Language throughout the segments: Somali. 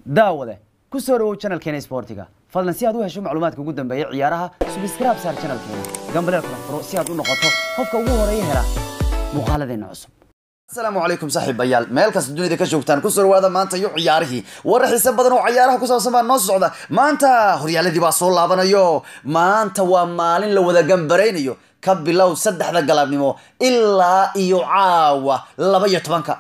daawade ku soo dhawow channelkeena sportiga fadlan si aad u hesho macluumaadka ugu dambeeya ciyaaraha subscribe saar channelkeena gambaleel kala furo si aad u noqoto qofka ugu horeeya hela muuqaaladeena cusub asalaamu calaykum saaxiibayaal meel kasta dunida ka joogtaan kusoo dhawaada maanta iyo ciyaarihii warar xiise badan oo ciyaaraha ku saabsan baa noo socda maanta horyaaladii baa soo laabanayo maanta waa maalin la wada gambaraynayo ka bilow saddexda galabnimo ilaa iyo caawa laba iyo tobanka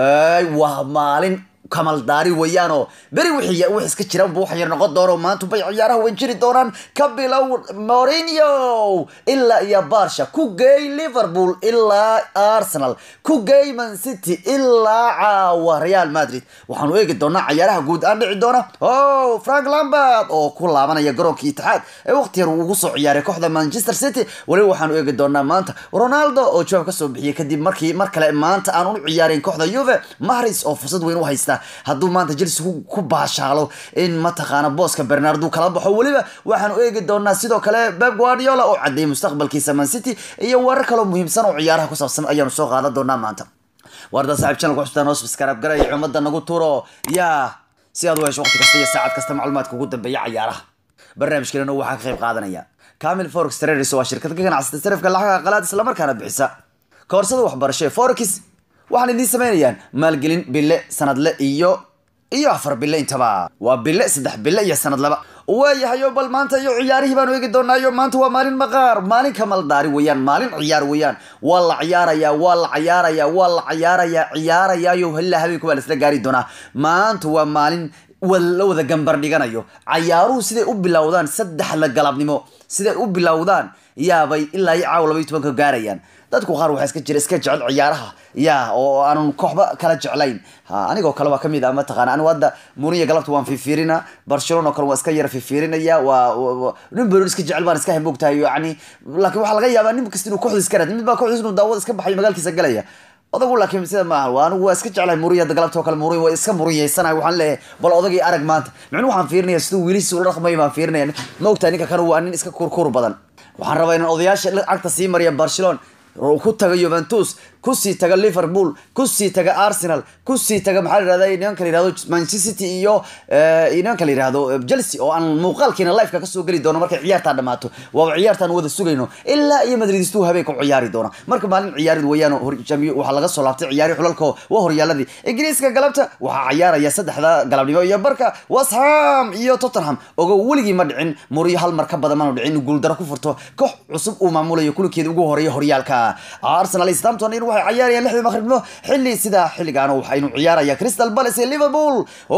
waa maalin kamaldaari weeyaanoo beri wixii wix iska jira unba waxan yar noqon doono maanta bay ciyaaraha wan jiri doonaan ka bilow Mourinho ilaa iyo Barca ku geey Liverpool ilaa Arsenal ku geey Man City ilaa caawa Real Madrid waxaanu eegi doonaa ciyaaraha guud aan dhici doona oh Frank Lampard oo ku laabanaya garoonka Itixaad ee waqti yar ugu soo ciyaaray kooxda Manchester City waliba waxaanu eegi doonaa maanta Ronaldo oo jawaab ka soo bixiyay kadib markii mar kale maanta aan u ciyaarin kooxda Juve Mahrez oo fursad weyn u haysta hadduu maanta Chelsea ku baashaalo in mataqaana booska Bernardo kala baxo waliba waxaanu eegi doonaa sidoo kale Pep Guardiola oo cadeeyay mustaqbalkiisa Man City iyo warar kale oo muhiimsan oo ciyaaraha ku saabsan ayaanu soo qaadan doonaa maanta warda saaxiib channel ku xustaan noo subscribe garay ummadda nagu turo yaa si aad u hesho waqti kasta iyo saacad kasta macluumaadka ugu dambeeya ciyaaraha barnaamijkeena waxaa ka qayb qaadanaya Camil Forex Traders waa shirkad ka ganacsata sarifka lacagaha qalaad isla markaana bixisa koorsada waxbarasho ee Forex waxaan idiin sameynayaan maalgelin bille sanadle iyo iyo afar bille intaba waa bille saddex bille iyo sanad laba waayahayo bal maanta iyo ciyaarihii baanu eegi doonaayo maanta waa maalin maqaar maalin kamaldaari weeyaan maalin ciyaar weeyaan waa la ciyaarayaa waa la ciyaarayaa waa la ciyaarayaa ciyaarayaayo hallaa habeenku baa laisla gaari doonaa maanta waa maalin la wada gambar dhiganayo cayaaruhu siday u bilowdaan saddexda galabnimo siday u bilowdaan yaabay ilaa iyo caawa laba iyo tobanka gaarayaan dadku qaar waxaa iska jira iska jecel ciyaaraha ya oo aanan kooxba kala jeclayn ha anigoo kale waa kamid ah mataqaana anigu hadda muniya galabta waan fifiirina barcelona oo kale waan iska yara fifiirinaya waa nin beroon iska jecel baan iska hambogtahay yani laakiin waxaa laga yaabaa nin kasta inuu kooxda iska raad mid baa kooxdiis inuu daawada iska baxayo magaalkiisa galaya odagu laakiin sida maaha waa anigu waa iska jeclahay muriya hadda galabta oo kale muriya waa iska muriyeysanahay waxaan leeyahay bal odagii arag maanta micnu waxaan fiirinaya siduu wiilisi ula dhaqmayo baan fiirinaya ma ogtahay ninka kan waa nin iska kurkur badan waxaan rabaa inaan odayaasha cagta sii mariya barcelona ku taga Juventus kusii taga Liverpool kusii taga Arsenal kusii taga maxaa la yiraahdaa inanka la yiraahdo Manchester City iyo inanka la yiraahdo Chelsea oo aan muuqaalkiina live ka soo gali doono markay ciyaarta dhamaato waa ciyaartan wada sugayno ilaa iyo Madridistu habeenka u ciyaari doona marka maalin ciyaarid weeyaan horjamiyo waxa laga soo laabtay ciyaari xulalka waa horyaaladii Ingiriiska galabta waxa ciyaaraya saddexda galabnimo iyo barka West Ham iyo Tottenham ogo weligii ma dhicin Mourinho hal mar ka badan ma dhicin guul daro ku furto koox cusub uu maamulayo kulkeeda ugu horeeya horyaalka Arsenal Southampton in waxay ciyaarayaan lixda maqribnimo xilli sida xilligaana waxaynu ciyaaraya Crystal Palace iyo Liverpool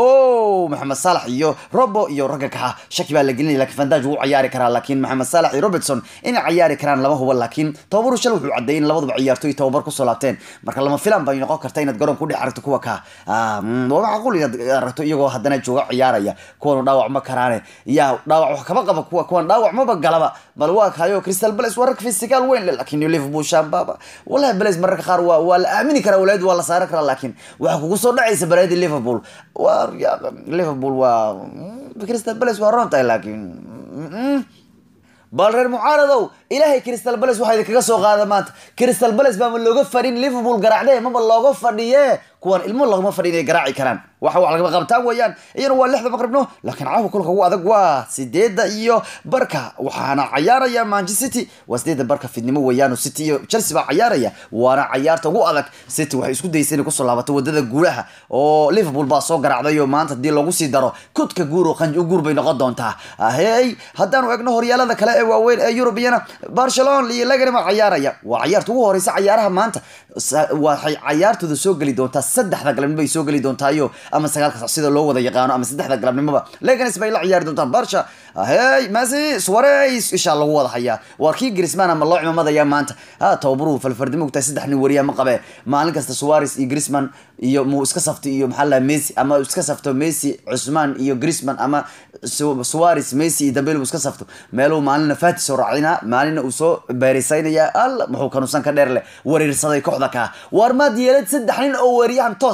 oh Mohamed Salah iyo Robo iyo ragga kaxa shaki baa la gelinaya laakiin Van Dijk wuu ciyaari karaa laakiin Mohamed Salah iyo Robertson in ciyaari karaan lama hubo laakiin tababaru shal wuxuu cadeeyay in labaduba ciyaartoy tababar ku soo laabteen marka lama filan bay noqon kartaa inaad garoon ku dhex aragto kuwa ka ah waa macquul inaad aragto iyagoo haddana jooga ciyaaraya kuwan dhaawac ma karaane yaa dhaawac wax kaba qaba kuwa kuwan dhaawac maba galaba bal waa kayo Crystal Palace waa rag physical weyn laakiin Liverpool shababa wallahi Palace mararka qaar waa waa la aamini karaa walaad waa la saaran karaa laakiin waxa kugu soo dhacaysa baraadi Liverpool waa Liverpool waa Crystal Palace waa ronta laakiin bal reer mucaaradow ilaahay Crystal Palace waxa idinkaga soo qaada maanta Crystal Palace baa looga fadhin Liverpool garaacday maba looga fadhiye kuwan ilmo lagama fadhin ay garaaci karaan waxa wax laga qabtaan weeyaan iyana waa lixda maqribno laakiin caawa kulka ugu adag waa sideeda iyo barka waxaana ciyaaraya Manchester City waa sideeda barka fidnimo weeyaan City iyo Chelsea baa ciyaaraya waana ciyaarta ugu adag City waxay isku daysay inay ku soo laabato wadada guulaha oo Liverpool baa soo garaacday oo maanta hadii lagu sii daro kudka guur oo qanjo guur bay noqon doontaa hey haddaanu eegno horyaalada kale ee waaweyn ee Europeana Barcelona iyo Leganes ma ciyaaraya waa ciyaarta ugu horeysa ciyaaraha maanta waxay ciyaartooda soo gali doontaa saddexda galabnimo bay soo gali doontaa iyo ama sagaalka sac sida loo wada yaqaano ama saddexda galabnimoba Leganes bay la ciyaari doontaan Barca hey Messi Suarez insha Allah wada hayaa waa kii Griezmann ama loo cimaamadayaa maanta ha tababaru falfardimo ku tahay saddex nin wariya ma qabe maalin kasta Suarez iyo Griezmann iyo mu iska safto iyo maxaa la Messi ama iska safto Messi Usman iyo Griezmann ama Suarez Messi iyo Dembele iska safto meeluu maalina Fati soo raacina maalina uu soo beerisaynaya al muxuu kanuusan ka dheer leh wareersaday kooxda ka war ma diyaarad saddex nin oo wariyahan toos ah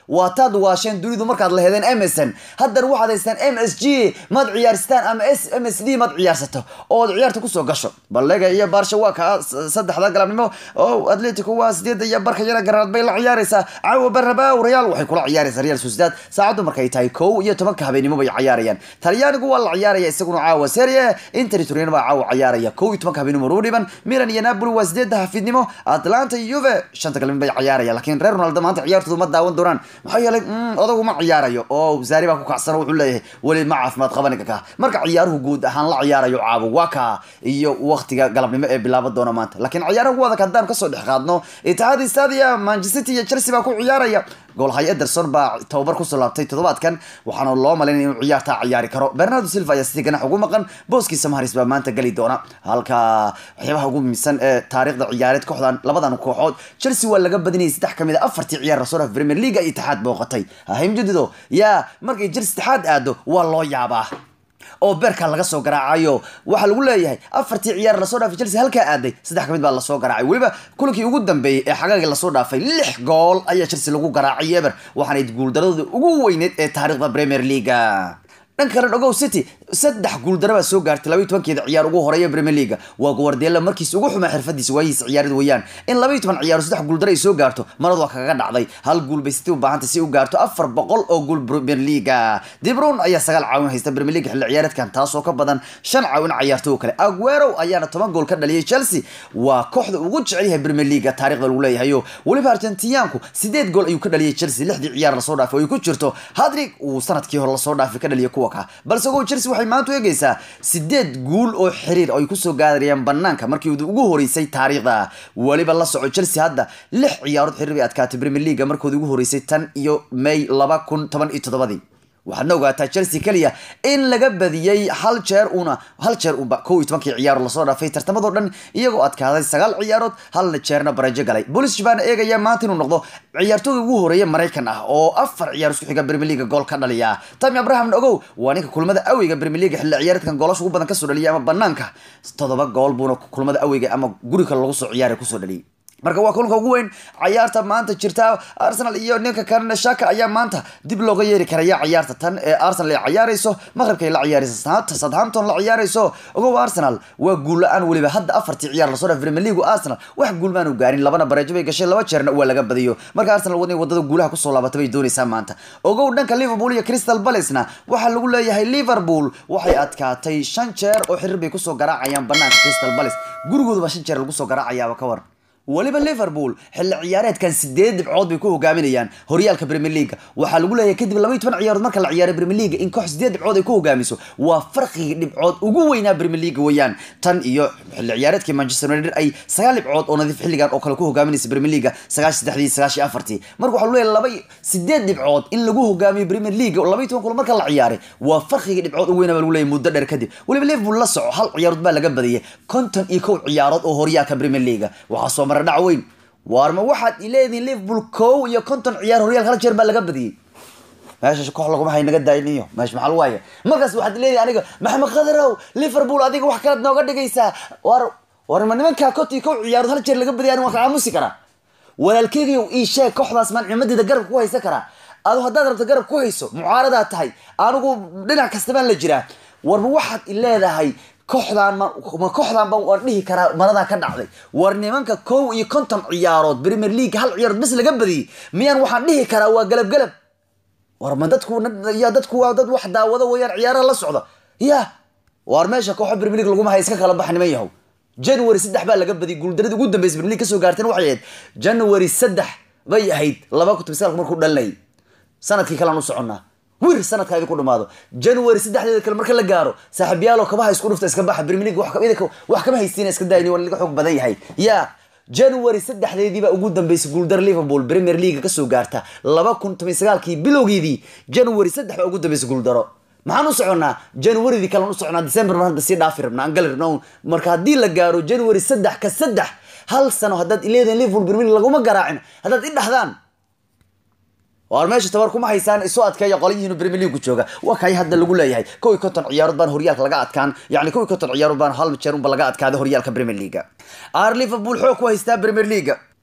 waa taad waasheen dunidu markaad lahedeen msn haddana waxaad haystaan m s g maad ciyaarstaan ama s m s d maad ciyaarsato ood ciyaarta kusoo gasho ballega iyo baarsha waa ka saddexda galabnimo oo atletico waa sideeda iyo barka yana garaad bay la ciyaaraysaa caawa barabaaw real waxay kula ciyaaraysaa real sociedad saacaddu markay tahay kow iyo tobanka habeenimo bay ciyaarayaan talyaanigu waa la ciyaaraya isaguna caawa serie inter turin baa caawa ciyaaraya kow iyo tobanka habeenimo ruu dhiban milan iyo napoli waa sideedda hafidnimo atlanta iyo juve shanta galabnimo bay ciyaarayaan laakiin reer ronaldo maanta ciyaartoodu ma daawan doonaan maxaa yeelay odagu ma ciyaarayo oo zaari baa ku kacsan wuxuu leeyahay weli ma caafimaad qabaniga ka marka ciyaaruhu guud ahaan la ciyaarayo caawa waa ka iyo waqtiga galabnimo ee bilaaban doona maanta laakiin ciyaaraha ugu adag haddaan kasoo dhex qaadno itixaad stadia manchester city iyo chelsea baa ku ciyaaraya goolhay ederson baa tababar kusoo laabtay toddobaadkan waxaana loo malaynaya inuu ciyaartaa ciyaari karo bernardo silva ayaa sidii ganax ugu maqan booskiisa maharis baa maanta geli doona halka waxyaabaha ugu muhiimsan ee taariikhda ciyaareed kooxdan labadan kooxood chelsea waa laga badinayay saddex kamid a afartii ciyaar rasoo dhaf premier league ay itixaad booqatay hahimjadido yaa markay chelsea itixaad aado waa loo yaabaa oo beerka laga soo garaacayo waxaa lagu leeyahay afartii ciyaar lasoo dhaafay chelsea halkaa aaday saddex kamid baa lasoo garaacay weliba kulankii ugu dambeeyey ee xagaagii lasoo dhaafay lix gool ayaa chelsea lagu garaacay eber waxaanay guuldaradooda ugu weyneyd ee taariikhda premier leaga dhan kale ogow city saddex guuldaro baa soo gaartay labaiy tobankeeda ciyaar ugu horeeya premier leaga waa guardiola markiis ugu xumaa xirfadiisa waayihiisa ciyaarada weeyaan in labaiy toban ciyaaro saddex guuldaro ay soo gaarto marad waa kaga dhacday hal guul bay city u baahantay si u gaarto afar boqol oo guul premier leaga dibron ayaa sagaal caawin haysta premier league xilli ciyaareedkan taasoo ka badan shan caawin ciyaarto oo kale aguero ayaana toban gool ka dhaliyay chelsea waa kooxda ugu jecel yahay premier leaga taarikhda lagu leeyahayo weliba argentiniyaanku sideed gool ayuu ka dhaliyay chelsea lixdii ciyaar lasoo dhaafay oo ay ku jirto hadrig uu sanadkii hore lasoo dhaafay ka dhaliya kuwa ka balse ogow chelsea waxay maanta u eegaysaa sideed guul oo xiriir oo ay kusoo gaarayaan banaanka markii ugu horeysay taariikhda weliba la soco chelsea hadda lix ciyaarood xiriir bay adkaatay premier leaga markoodi ugu horeysay tan iyo may laba kun toban iyo toddobadii waxaadna ogaataa chelsea keliya in laga badiyey hal jeer una hal jeer unba kow iyo tobankii ciyaaro lasoo dhaafay tartamadoo dhan iyagoo adkaaday sagaal ciyaarood halna jeerna barajo galay bolis baana eegaya maanta inuu noqdo ciyaartooda ugu horeeya maraykan ah oo afar ciyaar isku xiga premier leaga gool ka dhaliya tami abraham ogow waa ninka kulmada aweyga premier leaga xilli ciyaareedkan goolasha ugu badan kasoo dhaliyay ama banaanka toddoba gool buuna kulmada aweyga ama guriga lagu soo ciyaaray kusoo dhaliyay marka waa kulanka ugu weyn cayaarta maanta jirta arsenal iyo ninka kalena shaka ayaa maanta dib looga yeeri karaya cayaarta tan ee arsenal ay cayaarayso maqribka ay la ciyaarayso southampton la ciyaarayso ogow arsenal waa guul la-aan weliba hadda afartii ciyaar lasoo dhaaf premier league arsenal wax guul maanu gaarin labana bareejo bay gashay laba jeerna waa laga badiyo marka arsenal wadnay wadada guulaha kusoo laabatay bay doonaysaa maanta ogow dhanka liverpool iyo crystal palacena waxaa lagu leeyahay liverpool waxay adkaatay shan jeer oo xiriir bay kusoo garaacayaan banaanka crystal palace gurigooduba shan jeer lagu soo garaacayaaba ka war weliba liverpool xilli ciyaareedkan sideed dhibcood bay ku hogaaminayaan horyaalka premier leaga waxaa lagu leeyahay kadib laba iyo toban ciyaarood marka la ciyaaray premier leaga in koox sideed dhibcood ay ku hogaamiso waa farqigii dhibcood ugu weynaa premier leaga weeyaan tan iyo xilli ciyaareedkii manchester united ay sagaal dhibcood oo nadiif xilligan oo kale ku hogaaminaysa premier leaga sagaashi saddexdii sagaashi afartii marka waxaa lagu leeyahay laba sideed dhibcood in lagu hogaamiyo premier leaga laba iyo toban kulan marka la ciyaaray waa farqigii dhibcood ugu weynaa baa lagu leeyahay muddo dheer kadib weliba liverpool la soco hal ciyaarood baa laga badiyay konton iyo kow ciyaarood oo horyaalka premier leaga waxaa soo mara dhac weyn waarma waxaad ileedihin liverpool kow iyo konton ciyaar horyaal hal jeer baa laga badiyey meesha koox laguma hay naga daayniyo meesha maxaa lagu haya markaas waxaad leedahay aniga maxamed khadarow liverpool adiga wax kalaad nooga dhigaysaa war war ma nimankaa konton iyo kow ciyaarood hal jeer laga badiyay aniga waan ka aamusi karaa walaalkeygiiyow ii sheeg kooxdaas maan cimadeeda garabka ku haysan karaa adu haddaad rabto garab ku hayso mucaaradaad tahay anigu dhinac kasta baan la jiraa warma waxaad ileedahay kooxdaan ma ma kooxdaan baan waan dhihi karaa maradaa ka dhacday war nimanka kow iyo konton ciyaarood premier league hal ciyaarood bes laga badiyey miyaan waxaan dhihi karaa waa galab galab war ma dadku ya dadku waa dad wax daawado weeyaan ciyaaraha la socda ya war meesha kooxo premier league laguma haya iska kala baxa niman yahow january saddex baa laga badiyay guuldaradii ugu dambeysa premier league kasoo gaarteen waxay ahayd january saddex bay ahayd laba kun toban markuu dhalinayay sanadkii kalean u soconnaa wir sanadka idinku dhamaado january saddexdeeda kale marka la gaaro saaxiibyaalo kabaha isku dhufta iska baxa premier league wax kama haystiina iska daayni waa laga xoog badan yahay ya january saddexdeedii baa ugu dambeysay guuldar liverpool premier league kasoo gaarta laba kun toban sagaalkii bilowgeedii january saddex baa ugu dambeysay guuldaro maxaan u soconnaa januaridii kalean u soconaa december mar hadda sii dhaafi rabna aan gali rabna marka haddii la gaaro january saddex ka saddex hal sano haddaad ileedahin liverpool premier league laguma garaacin haddaad i dhahdaan waar meesha tabar kuma haysaan isu adkeeya qolyihiinu premier league jooga waa kay hadda lagu leeyahay kow iyo konton ciyaarood baan horyaalka laga adkaan yacni kow iyo konton ciyaarood baan hal jeer unba laga adkaaday horyaalka premier league ar liverpool xoog ku haystaa premier league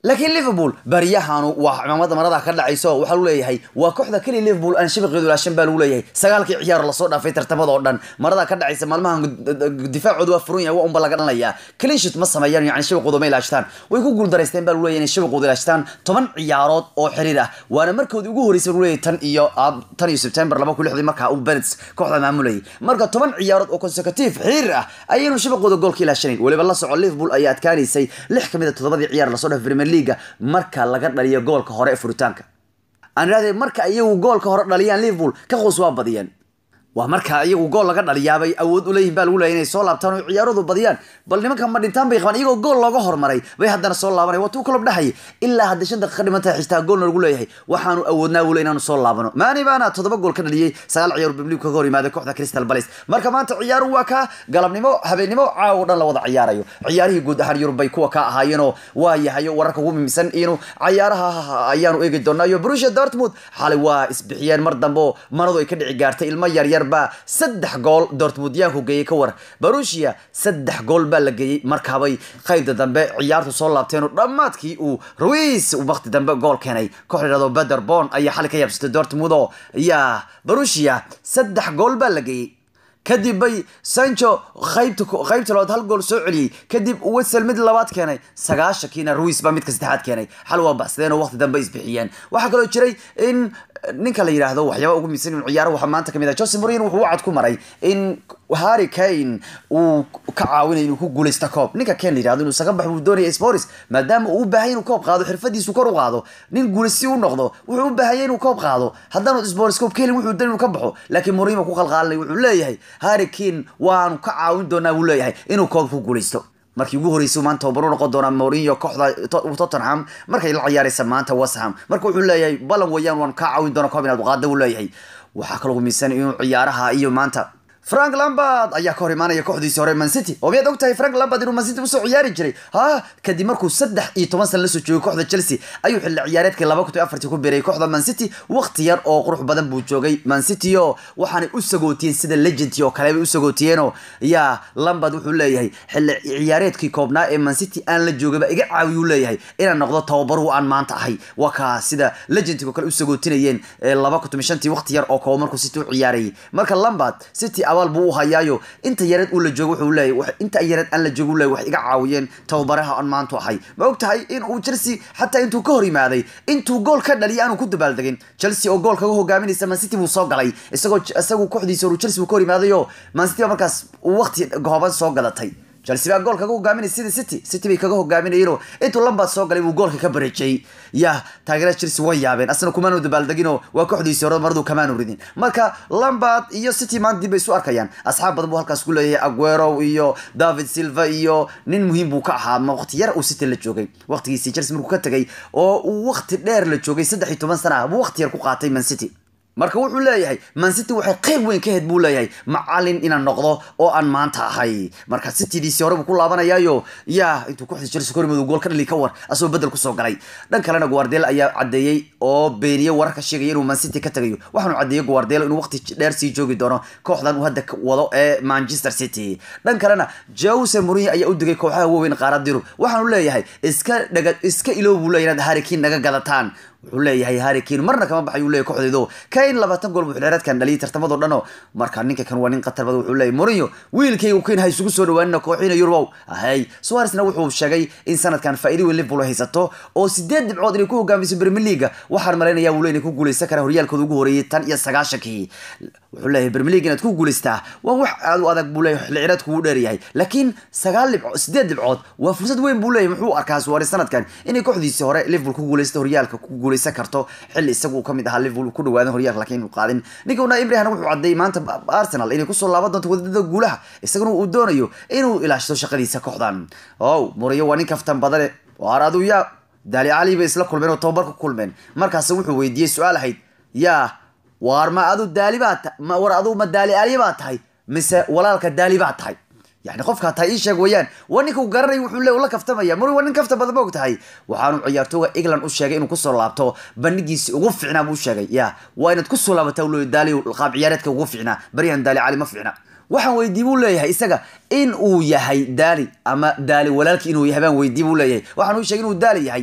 laakiin liverpool baryahanu waa cimaamada marada ka dhacayso waxaa lagu leeyahay waa kooxda keliya liverpool aan shabaqeedu laashan baa lagu leeyahay sagaalkii ciyaar lasoo dhaafay tartamada oo dhan marada ka dhacaysa maalmahan difaacoodu waa furan yahay waa unba laga dhanlayaa cleanshit ma sameeyaan yani shabaqooda ma ilaashtaan way ku guuldaraysteen baa lagu leeyahay inay shabaqooda ilaashtaan toban ciyaarood oo xiriir ah waana markoodii ugu horreysay lagu leeyahay tan iyo tan iyo september laba kun lixdii markaa uu benets kooxda maamulayay marka toban ciyaarood oo consecutive xiriir ah ayaynu shabaqooda goolka ilaashanayn weliba la soco liverpool ayaa adkaanaysay lix kamid a toddobadii ciyaar lasoo dhaafay premier leaga marka laga dhaliyo goolka hore ee furitaanka aan idhahdee marka iyagu goolka hore dhaliyaan liverpool ka qoos waa badiyeen waa marka iyagu gool laga dhaliyaabay awood u leeyihin baa lagu leeyahy inay soo laabtaan oo ciyaaradu badiyaan bal nimanka ma dhintaan bay qabaan iyagoo gool looga hormaray bay haddana soo laabanay waa tuu kalob dhexay ilaa hadda shan daqiiqa dhiman tahay xitaa goolna lagu leeyahay waxaanu awoodnaa wule inaanu soo laabano maani baana toddoba gool ka dhaliyey sagaal ciyaar bimligu kaga hor yimaaday kooxda crystal palace marka maanta ciyaaru waa ka galabnimo habeennimo caawo dhan la wada ciyaarayo ciyaarihii guud ahaan yurub bay kuwa ka ahaayeenoo waa yahayo wararka ugu mimisan inu ciyaaraha ayaanu eegi doonaa iyo Borussia Dortmund xalay waa isbixiyeen mar dambe oo maradu ay ka dhici gaartay ilmo yar yar baa saddex gool Dortmund yaa ku geeyay ka war Borussia saddex gool baa la geeyay markaabay qaybta dambe ciyaartu soo laabteen oo dhammaadkii uu Ruiz uu waqti dambe gool keenay kooxda yiraahdo Paderborn ayaa xalay ka yaabsatay Dortmund oo yaa Borussia saddex gool baa la geeyay kadib bay sancho qaybta qaybta labaad hal gool soo celiyey kadib wesel mid labaad keenay sagaashankiina ruis baa midka saddexaad keenay xal waa baxsadeen oo waqti dambe isbixiyeen waxaa kaloo jiray in ninka la yidhaahdo waxyaaba ugu miisan inuu ciyaaro waxaa maanta kamid ah jose mourinho wuxuu wacad ku maray in harry kane uu ka caawinay inuu ku guuleysto koob ninka ken la yidhahdo inuu isaga bax buu doonaya sporis maadaama uu u baahay inuu koob qaado xirfadiisu kor u qaado nin guuleysi u noqdo wuxuu u baahaya inuu koob qaado haddaanu sporis koob ka helin wuxuu dan inuu ka baxo laakiin mourinho ku qalqaalinay wuxuu leeyahay harry kane waanu ka caawin doonaa buu leeyahay inuu koob ku guuleysto markii ugu horreysay maanta tababaru noqon doonaa Mourinho kooxda Tottenham markay la ciyaaraysa maanta West Ham marka wuxuu leeyahay balan weeyaan waan ka caawin doonaa koob inaad qaado uu leeyahay waxaa kaloo miisan inuu ciyaaraha iyo maanta frank lambard ayaa ka hor imaanaya kooxdiisii hore man city oo miyaad ogtahay frank lambard inuu man city usoo ciyaari jiray ha kadib markuu saddex iyo toban sana lasoo joogay kooxda chelsea ayuu xilli ciyaareedkii laba kun iyo afartii ku biiray kooxda man city waqti yar oo qurux badan buu joogay man city oo waxaanay u sagootiyeen sida legendki oo kale bay u sagootiyeenoo yaa lambard wuxuu leeyahay xilli ciyaareedkii koobnaa ee man city aan la joogayba iga caawiyuu leeyahay inaan noqdo tababaruhu aan maanta ahay waa kaa sida legendki oo kale u sagootinayeen laba kun iyo shantii waqti yar oo kooban markuu city u ciyaarayay marka lambard city abaal buu u hayaayo inta yareed uu la joogo wuxuu leeyahay inta yareed aan la joogo uu leeyahay wax iga caawiyeen tababaraha aan maanta ahay ma og tahay in uu Chelsea xataa intuu ka hor yimaaday intuu gool ka dhaliyay aanu ku dabaaldegin Chelsea oo gool kaga hogaaminaysa Man City buu soo galay isagoo isagoo kooxdiisa uu Chelsea uu ka hor yimaaday oo Man City markaas uu waqti gooban soo galatay chelsea baa gool kaga hogaaminay sida city city bay kaga hogaaminayeenoo intuu lambard soo galay buu goolka ka bareejay ya taageerada chelsea way yaabeen asna kumaanu dabaaldeginoo waa kooxdiisii hore maradu kamaanu ridin marka lambard iyo city maanta dib bay isu arkayaan asxaab badan buu halkaas ku leeyahay aguero iyo david silva iyo nin muhiim buu ka ahaa ma waqti yar uu city la joogay waqtigiisii chelsea markuu ka tegay oo uu waqti dheer la joogay saddex iyo toban sana ah buu waqti yar ku qaatay man city marka wuxuu leeyahay man city waxay qayb weyn ka hed buu leeyahay macalin inaan noqdo oo aan maanta ahay marka citydiisii hore buu ku laabanayaayo yaa intuu kooxda chelsea ka hormadu gool ka dhali ka war asagoo bedel kusoo galay dhan kalena guardiola ayaa cadeeyey oo beeniyey wararka sheegaya inuu man city ka tagayo waxaanu cadeeyey guardiola inuu waqti dheer sii joogi doono kooxdan uu hadda wado ee manchester city dhan kalena jose mourinho ayaa u digay kooxaha waaweyn qaarad yurub waxaanu leeyahay iska dhaga iska iloow buu leeyahay inaad harry kane naga gadataan wuxuu leeyahay harry kane marna kama baxay uu leeyahay kooxdeedu kane labaatan gool buu xilciyaareedkan dhaliyay tartamadoo dhan oo marka ninka kan waa nin qatar badan wuxuu leeyahay mourinho wiilkaygu kane ha isugu soo dhawaanina kooxiina yurubow ahay suaresna wuxuu sheegay in sanadkan faa'iido weyn liverpool haysato oo sideed dhibcood inay ku hogaamiso premier league waxaan malaynayaa wuu leeyahay ku guuleysan kara horyaalkooda ugu horeeyay tan iyo sagaashankii wuxuu leeyahay premier league inaad ku guuleystaa waa wax aad u adag buu leeyahay xilciyaareedku wuu dheeryahay laakiin sagaal dhibcood sideed dhibcood waa fursad weyn buu leeyahay muxuu arkaa suares sanadkan inay kooxdiisii hore liverpool ku guuleysta horyaalka ku guuleysan karto xilli isagu ka mid ahaa liverpool ku dhawaadan horyaalka laakiin uu qaadin ninka una ibrahim wuxuu cadeeyay maanta arsenal inay kusoo laaban doonto wadada guulaha isaguna uu doonayo inuu ilaashado shaqadiisa kooxdan ow muriyo waa nin kaftan badane waar adu yaa daali cali bay isla kulmeen oo tababar ku kulmeen markaas wuxuu weydiiyey su-aal ahayd yaa waar ma adu daali baa ma war adu ma daali ali baa tahay mise walaalka daali baa tahay يعني qofka taa ii sheeg wayaan waa ninka uu garanay wuxuu le ula kaftamaya muri waa nin kafta badan ma og tahay waxaanu ciyaartooga england u sheegay inuu kusoo laabto bandhigiisi ugu fiicnaa buu sheegay ya waa inaad kusoo laabataa uu leeyahy daali qaab ciyaareedka ugu fiicnaa baryahan daali cali ma fiicna waxaan weydii buu leeyahay isaga in uu yahay daali ama daali walaalkii inuu yahay baan weydii buu leeyahay waxaan uu sheegay inuu daali yahay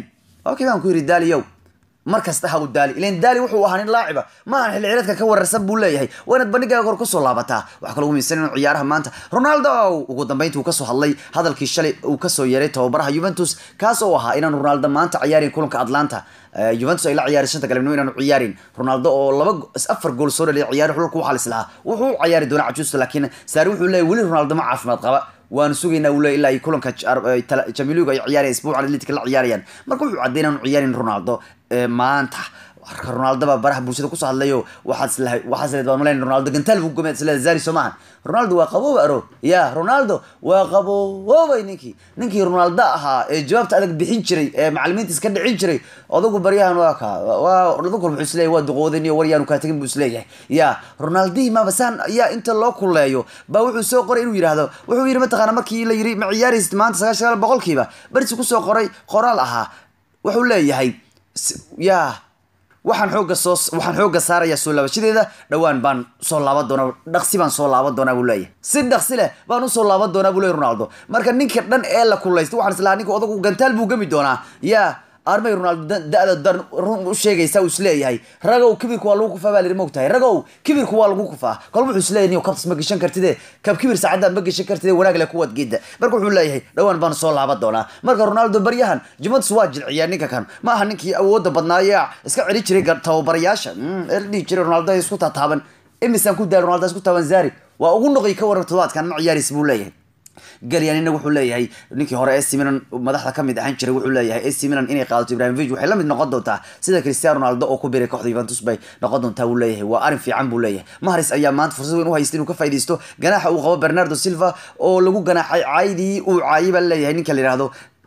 okay baan ku yidhi daaliyow mar kasta ha u daali ilan daali wuxuu ahaa nin laaciba maahan xilli cireedka ka wararsan buu leeyahay waa inaad bandhigaaga hor kusoo laabataa waxaa kaloo umiisan inuu ciyaaraha maanta ronaldo ugu dambeyntii uu kasoo hadlay hadalkii shalay uu kasoo yeeray tababaraha juventus kaas oo ahaa inaan ronaldo maanta ciyaarin kulanka atlanta juventus ay la ciyaari shanta galabnimo inaanu ciyaarin ronaldo oo laba afar gool soo dhaliya ciyaari xulka waxaa lislahaa wuxuu u ciyaari doonaa cajuusta laakiin saari wuxuu leeyahy weli ronaldo ma caafimaad qaba waanu sugaynaa uu leeyahy ilaa ay kulanka jamiluga ay ciyaarayaan isbuuca atletic la ciyaarayaan marka wuxuu cadday inaanu ciyaarin ronaldo maanta warka ronaldo baa baraha bulshada kusoo hadlayo waxaad islahay waxaad isleed baan malayn ronaldo gantaal buu gomay isleed zari soo maahan ronaldo waa qabooba aro ya ronaldo waa qaboobay ninkii ninkii ronaldo ahaa ee jawaabta adag bixin jiray ee macalimiinta iska dhicin jiray odagu baryahan waa ka waa odagu wuxuu isleeyahay waa duqoodan iyo waryaanu kaa tegin buu isleeyahay ya ronaldii maba saan yaa inta loo kuleeyo baa wuxuu soo qoray inuu yidhaahdo wuxuu yidhi mataqaana markii la yidhi ma ciyaaraysid maanta sagaashan sagaal boqolkiiba bersi kusoo qoray qoraal ahaa wuxuu leeyahay ya waxaan xooga soo waxaan xooga saarayaa soo laabashadeeda dhowaan baan soo laaban doonaa dhaqsi baan soo laaban doonaa buu leeyahay si dhaqsi leh baan usoo laaban doonaa buu leeyahy ronaldo marka ninka dhan ee la kulaystay waxaan islahaa ninka odagu gantaal buu gami doonaa yaa armay ronaldo da-da dan run u sheegaysa uu isleeyahay ragow kibirku waa lagu kufaa baa lihi mogtahay ragow kibirku waa lagu kufaa kolba wuxuu isleeyahay niyo kabtas ma geshan kartide kab kibir saacadda ma geshan kartide wanaag le kuwad geeda marka wuxuu leeyahay dhowaan baan soo laaban doonaa marka ronaldo baryahan juventus waa jilciyaa ninka kan ma aha ninkii awoodda badnaaya iska celi jiray tababarayaasha ee la dhihi jiray ronaldo isku taataaban imisaan ku daal ronaldo isku taaban zari waa ugu noqoy ka waran todobaadkan ma ciyaaraysa buu leeyahay galyanina wuxuu leeyahay ninkii hore AC Milan madaxda ka mid ahaan jiray wuxuu leeyahay AC Milan inay qaadato Ibrahimovic waxay la mid noqon doontaa sida Cristiano Ronaldo oo ku biiray kooxda Juventus bay noqon doontaa uu leeyahay waa arrin fiican buu leeyahay Mahrez ayaa maanta fursad weyn u haystay inuu ka faa'iideysto ganaaxa uu qabo Bernardo Silva oo lagu ganaaxay caydii uu caayay baa leeyahay ninka la yiraahdo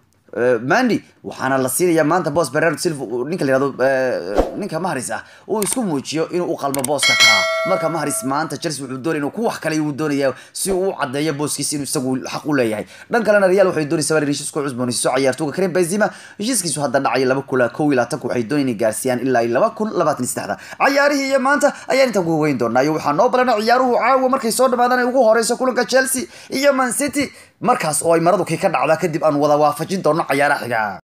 mandi waxaana la siinayaa maanta boos bernardo silva ninka la yihahdo ninka mahris ah uu isku muujiyo inuu u qalmo booska kaa marka mahris maanta chelsea wuxuu doonaya inuu ku wax kale uu doonaya si uu u cadeeyo booskiisa inuu isagu xaq u leeyahay dhan kalena real waxay doonaysaa in heshiisku cusboonaysiiso ciyaartooga karim benzema heshiiskiisu hadda dhacay laba kula kow iyo labaatanka waxay doonayaan inay gaarsiiyaan ilaa iyo laba kun labaatan iyo saddexda ciyaarihii iyo maanta ayaan intaan ku weyn doonaa iyo waxaa noo balana ciyaaruhu caawa markay soo dhamaadaan ay ugu horeyso kulanka chelsea iyo man city markaas oo ay maradu kii ka dhacdaa kadib aan wada waafajin doono ciyaaraha xiga